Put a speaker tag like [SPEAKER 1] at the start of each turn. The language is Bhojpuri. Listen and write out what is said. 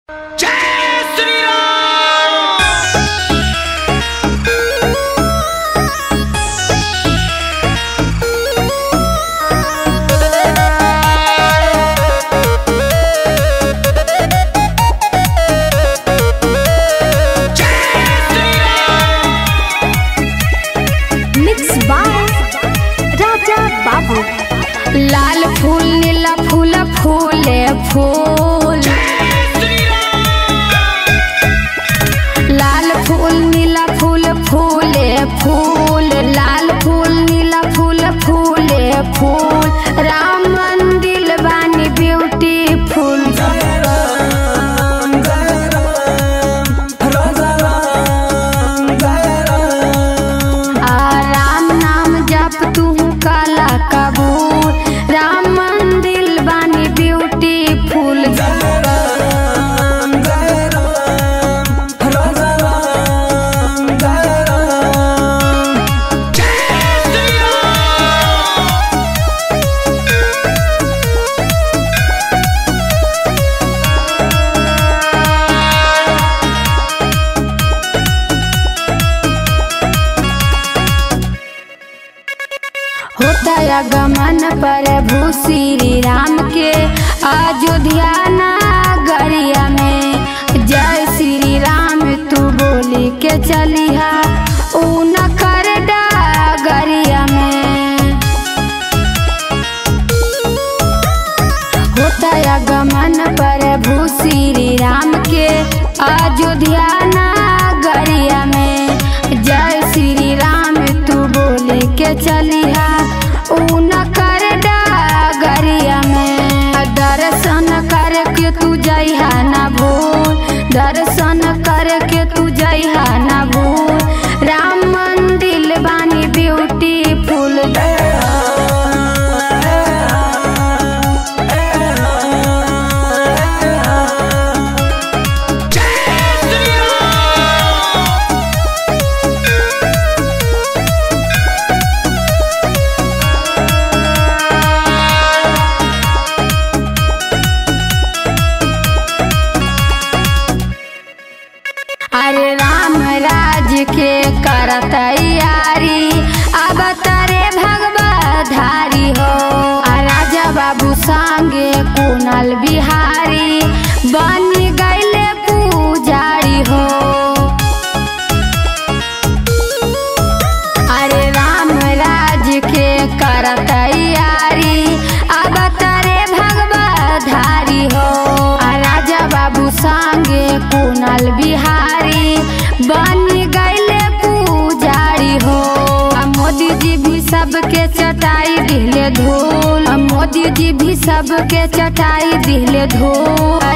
[SPEAKER 1] जय श्री राम
[SPEAKER 2] मिक्स बाय राजा बाबू लाल फूल नीला फूल फूले फूल लाल फूल नीला फूल फूले फूल लाल फूल नीला फूल फूले फूल राम मंदिर बानी ब्यूटीफुल आ राम नाम जप तू काला कबूल राम मंदिर बानी ब्यूटीफुल होता गमन प्रभु श्री राम के अयोध्या नगरिया में जय श्री राम तू बोली के चलिहा ऊ न कर डगरिया में होता गमन प्रभु श्री राम के अयोध्या नगरिया में जय श्री राम तू बोले के चलिहा ऊ न कर डगरिया में दर्शन करके तू जइहा ना भूल दर्शन करके तू जइहा ना भूल राम मंदिर बानी ब्यूटीफुल अरे राम राज के कर तैयारी अब तारे भगवा धारी हो आ राजा बाबू संगे कुनल बिहारी बन गईले पुजारी हो अरे राम राज के कर तैयारी अब तारे भगवा धारी हो आ राजा बाबू संगे कुनल बिहारी बन गईले पुजारी हो आ मोदी जी भी सबके चटाई दिले धूल आ मोदी जी भी सबके चटाई दिले धूल